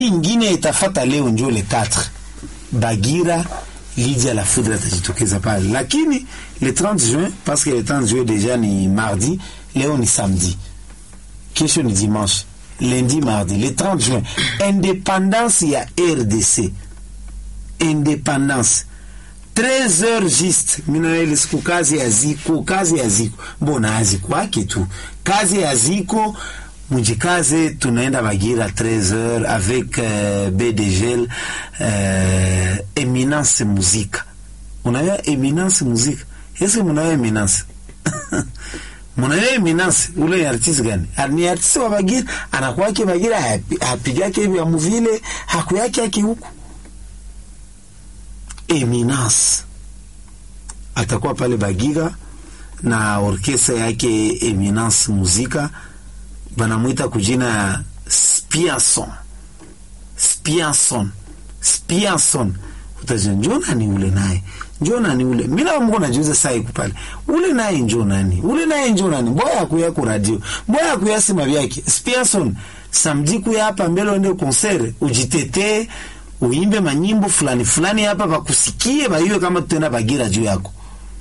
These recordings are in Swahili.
ingine itafata leo njo le 4 Bagira Lydia la Foudre atajitokeza pale, lakini le 30 juin parce que le 30 juin deja ni mardi, leo ni samedi, kesho ni dimanche, lundi, mardi, le 30 juin independance ya RDC, independance 13 heures juste minaele siku kazi ya ziko kazi ya ziko mbona azikwake tu kazi ya ziko mujikaze tunaenda Bagira 13 heures avec euh, BDGL euh, Eminence Muzika unaya Eminence Muzika ese munaya Eminence munaya Eminence ule ni artiste gani ni artiste wa Bagira anakuwake Bagira hapigake vya muvile hakuyake yake huku Eminence atakuwa pale Bagira na orkestra yake Eminence Muzika, banamwita kujina ya Spianson. Spianson, Spianson, utajua njoo nani ule naye, njoo nani ule. Mimi na mko najuza saa iko pale, ule naye njoo nani, ule naye njoo nani, boya kuya ku radio, boya kuya sima vyake. Spianson, samedi kuya hapa mbele uende concert, ujitetee uimbe manyimbo fulani fulani hapa bakusikie, baiwe kama tutenda Bagira juu yako.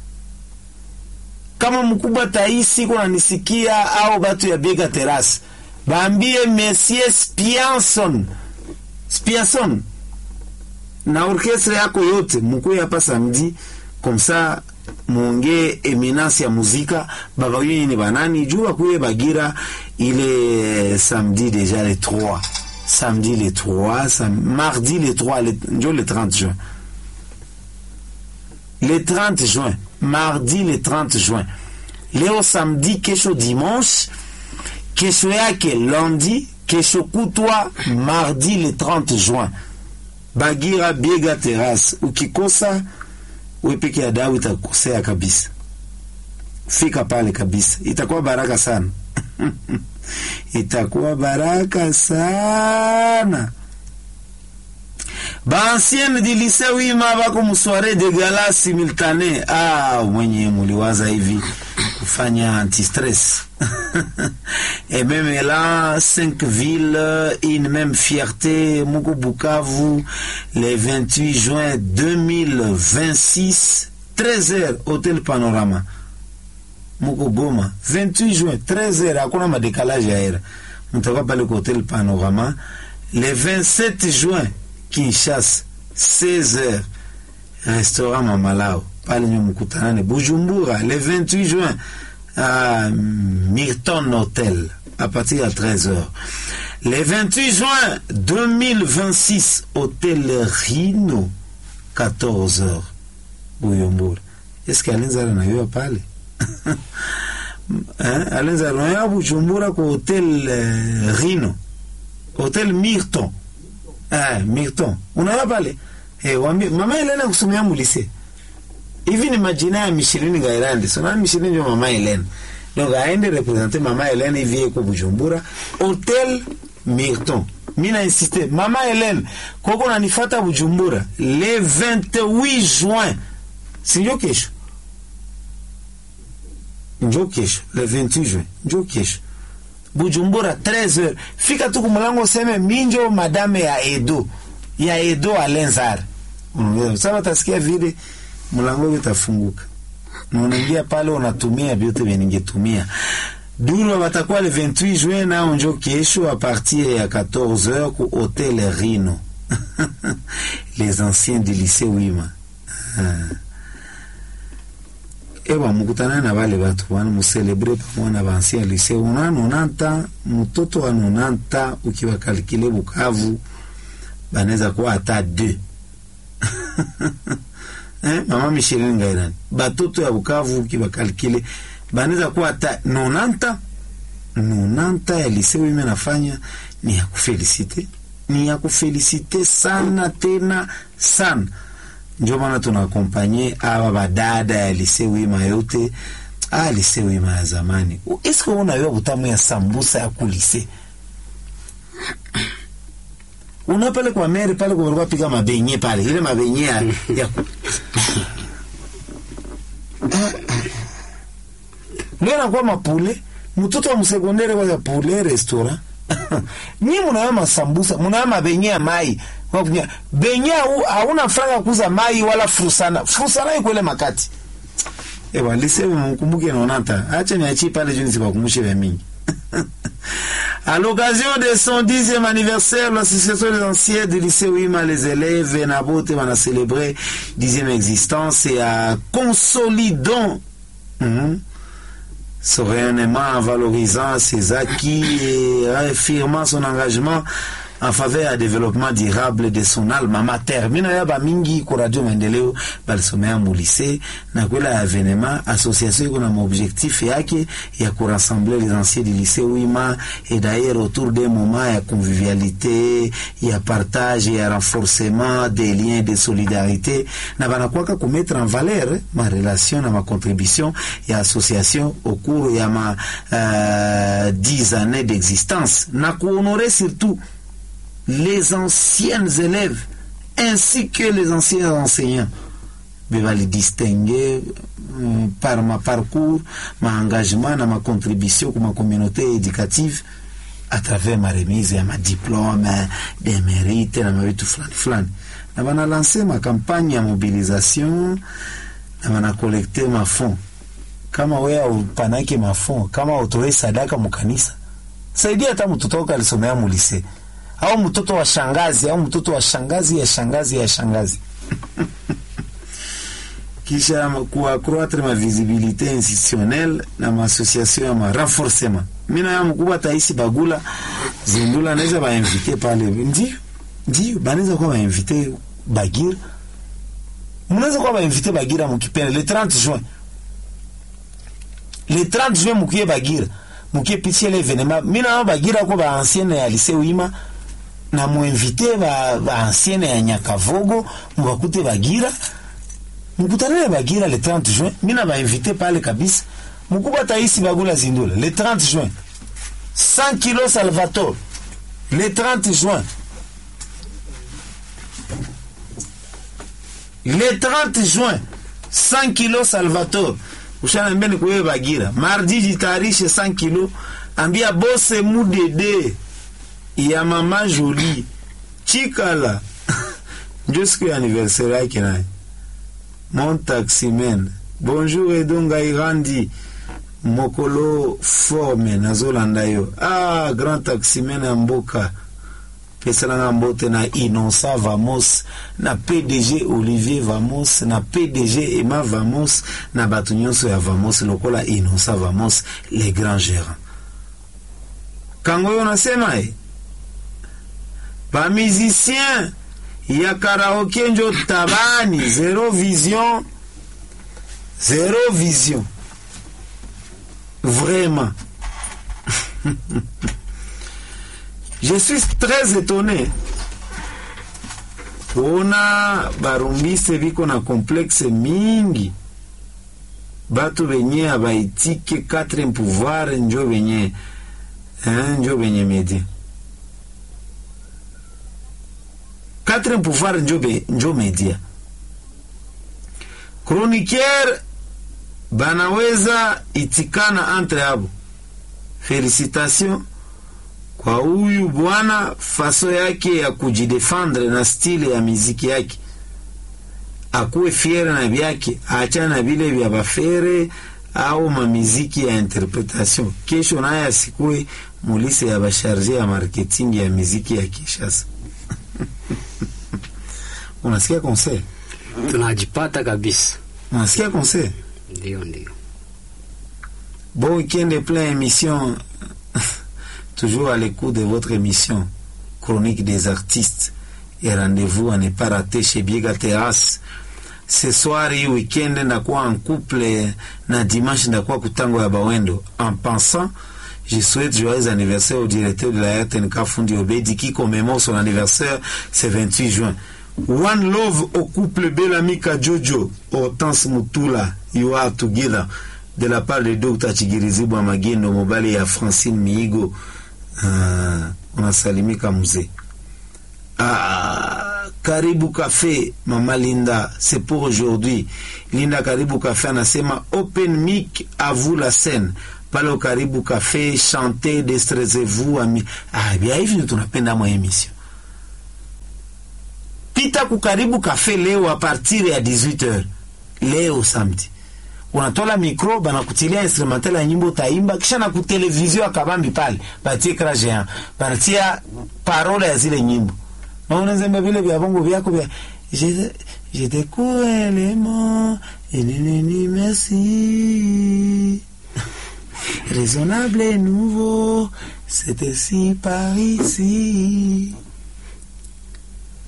Kama mkubwa taisi kuna nisikia au batu ya Biga Terrace, baambie Monsieur Spianson, Spianson na orkestra yako yote mkuye hapa samedi komsa muongee eminence ya muzika baba yini ni banani juu akuye Bagira ile samedi deja le 3 samedi le 3, sam mardi le 3, le, le 30 juin. Le 30 juin, mardi le 30 juin. Leo samedi, kesho dimanche, kesho yake lundi, kesho kutwa mardi le 30 juin. Bagira Biega Terrace. Ukikosa we peke ya dawa itakosea kabisa. Fika pale kabisa, itakuwa baraka sana. itakuwa baraka sana. Baancienne du lycée wima bako musware de gala simultane. Ah, mwenye muliwaza hivi kufanya anti-stress et même là cinq villes une même fierté muko Bukavu le 28 juin 2026 13h hôtel Panorama muko Goma 28 juin 13h, hakuna madekalaje ya hera, mtakuwa pale kwa hotel Panorama. Le 27 juin Kinshasa 16h restaurant Mamalao pale nyo mkutanane. Bujumbura le 28 juin à Milton Hotel à partir de 13h. Le 28 juin 2026 hôtel Rhino 14h Bujumbura. Est-ce qu'Alenzara nayo pale alenza roya Bujumbura kwa hotel eh, Rino hotel Mirton eh, Mirton unaona pale eh, wambi mama Elena kusomea mulise hivi ni majina ya Michelin Gairandi sona Michelin ndio mama Elena donc aende representer mama Elena hivi kwa Bujumbura hotel Mirton mimi na insiste mama Elena koko nanifata Bujumbura le 28 juin sinjo kesho njo kesho le 28 juin njo kesho Bujumbura 13h fika tu kumulango useme minjo madame ya Edo ya Edo Alenzar sasa utasikia vile mlango utafunguka na unaingia pale unatumia vyote vya ningetumia Dulu watakuwa le 28 juin nao njo kesho a partir ya 14h ku Hotel Rino les anciens du lycée Wima ah. ewa mukutana na vale vatu wana muselebre pamoja na vansia lise una nonanta mtoto wa nonanta ukiwakalikile Bukavu banaweza kuwa hata deux eh, mama Micheline Ngairani batoto ya Bukavu ukiwakalikile banaweza kuwa hata nonanta nonanta ya lise wime nafanya ni ya kufelisite ni ya kufelisite sana tena sana ndio maana tunakompanye awa badada ya lise wima yote ah, lise wima ya zamani. Eske unayua butamu ya sambusa ya kulise una pale kwa meri pale kwa pika mabenye pale ile mabenye ya, ya ndio nakuwa mapule mtoto wa msekondere kwa pule restaurant nyi munayo masambusa munayo mabenye ya mai Wakunya, benye hau- hauna franga kuza mai wala frusana frusana ikwele makati ewa lisebe mkumbuke nonanta acha niachie pale juu nisiwakumbushe vya mingi À l'occasion de son dixième anniversaire, l'association des anciens du lycée Ouima, les élèves, Nabote, on a célébré dixième existence et à consolidant mhm, son rayonnement en valorisant ses acquis et réaffirmant son engagement en faveur ya développement durable de son alma mater mina ya bamingi ku radio maendeleo balisomea mulise na kwela avenema association iko na maobjectif yake ya kurassembler les anciens du lycée wima et d'ailleurs autour des moments ya convivialité ya partage ya renforcement des liens de solidarité na banakwaka kumettre en valeur eh, ma relation na ma contribution ya association au cours ya ma euh, 10 années d'existence na kuhonorer surtout les anciennes élèves ainsi que les anciens enseignants va les distinguer euh, par ma parcours, ma engagement, na ma contribution pour ma communauté éducative à travers ma remise ya ma diplôme des mérites na mavitu fulani fulani na bana lancé ma campagne ya mobilisation na bana collecte ma fond kama wewe upanake mafond kama utoe sadaka mukanisa saidia hata mtoto wako alisomea mulise au mtoto wa shangazi au mtoto wa shangazi ya shangazi ya shangazi kisha kuaccroître ma visibilité institutionnelle na maassociation ya ma renforcement mina ya mkubwa taisi bagula zindula naweza bainvite pale ndio ndio banaweza kuwa bainvite bagira mnaweza kuwa bainvite bagira mukipenda le 30 juin le 30 juin mukie bagira mukie pitie le événement mina bagira ko ba ancienne ya lycée wima na muinvite ba, ba ancienne ya Nyakavogo mubakute Bagira mkutanane Bagira le 30 juin. Mina bainvite pale kabisa, mkubwa taisi Bagula Zindula le 30 juin, 100 kilo Salvatore le 30 juin, le 30 juin 100 kilo Salvatore ushanambia ni kuwewe Bagira. Mardi jitayarishe 100 kilo, ambia bose mudede ya mama Jolie Chikala njo siku ya anniversaire yake naye mon taximen bonjour edonga irandi mokolo forme nazolanda yo ah grand taximen ya mboka pesalanga mbote na innocent vamos na pdg olivier vamos na pdg emma vamos na bato nyonso ya vamos lokola innocent vamos les grands gérants kango oyo nasema e bamusicien ya karaoke njo tabani zero vision zero vision vraiment je suis très étonné kuona barumbise biko na complexe mingi batu benye abaitike quatrième pouvoir njo benye eh, njo benye media quatrième pouvoir njo, be, njo media chroniqueur banaweza itikana entre abo felicitation kwa huyu bwana faso yake ya kujidefendre na stile ya miziki yake akuwe fiere na vyake aachana na vile vya bafere au mamiziki ya interpretation kesho naye asikuwe mulise ya basharge ya marketing ya miziki ya Kinshasa unasikia conseil tunajipata kabisa. unasikia conseil Ndio, ndio. bon week-end plein émission toujours à l'écoute de votre émission chronique des artistes et rendez-vous à ne pas rater chez Biega Terrace ce soir hii weekend ndakuwa en couple na dimanche ndakuwa kutango ya bawendo en pensant je souhaite joyeux anniversaire au directeur de la RTNK Fundi Obedi qui commémore son anniversaire ce 28 juin One love au couple Belamika Jojo Hortense Mutula You are together de la part de Dr. Chigirizibwa Magendo mobali ya Francine Miigo uh, unasalimika mzee ah, Karibu Café Mama Linda c'est pour aujourd'hui Linda Karibu Café anasema open mic à vous la scène pale karibu cafe chante destressez-vous ami ah bia hivi ndio tunapenda mwa emission pita kukaribu cafe leo a partir ya 18h leo samedi unatola mikro banakutilia instrumental ya nyimbo utaimba kisha na kutelevizio akabambi pale batie ekra géant banatia parole ya zile nyimbo na unazemba vile vya bongo vyako vya je je découvre les mots et ni ni ni merci raisonnable et nouveau c'était si par ici